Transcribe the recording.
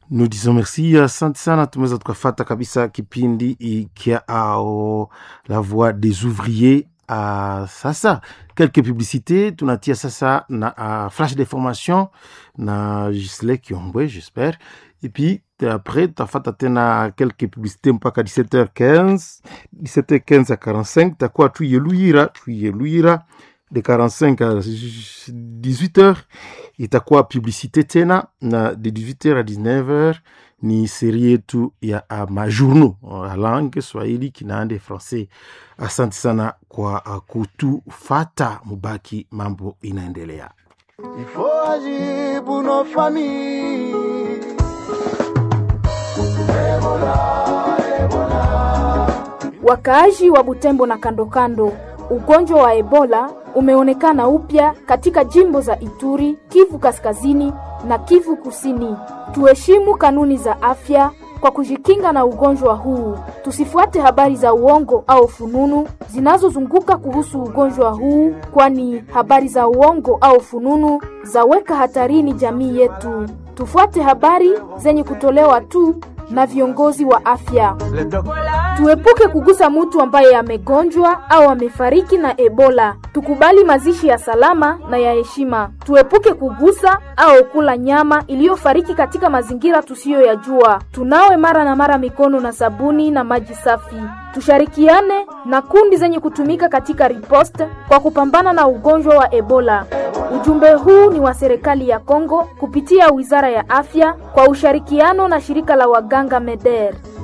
Nous disons merci, asante sana. Tumeweza tukafata kabisa kipindi ikia ao la voix des ouvriers. Uh, sasa quelques publicités tunatia sasa na uh, flash d'information na Gisle Kiombwe j'espère et puis après tafata tena quelques publicités mpaka 17h15 17h15 à 45 takuwa tuiyeluyira tuiyeluyira de 45 à 18h itakuwa publicité tena na de 18h à 19h ni seri yetu ya uh, majournaux uh, langue swahili kinaande français asante sana kwa uh, kutufata mubaki mambo inaendelea ifo ajibu no famille Ebola, Ebola. Wakaaji wa Butembo na kando kando, ugonjwa wa Ebola umeonekana upya katika jimbo za Ituri, Kivu Kaskazini na Kivu Kusini. Tuheshimu kanuni za afya kwa kujikinga na ugonjwa huu. Tusifuate habari za uongo au fununu zinazozunguka kuhusu ugonjwa huu, kwani habari za uongo au fununu zaweka hatarini jamii yetu. Tufuate habari zenye kutolewa tu na viongozi wa afya. Tuepuke kugusa mtu ambaye amegonjwa au amefariki na Ebola. Tukubali mazishi ya salama na ya heshima. Tuepuke kugusa au kula nyama iliyofariki katika mazingira tusiyoyajua. Tunawe mara na mara mikono na sabuni na maji safi. Tushirikiane na kundi zenye kutumika katika riposte kwa kupambana na ugonjwa wa Ebola. Ujumbe huu ni wa serikali ya Kongo kupitia Wizara ya Afya kwa ushirikiano na shirika la waganga MEDER.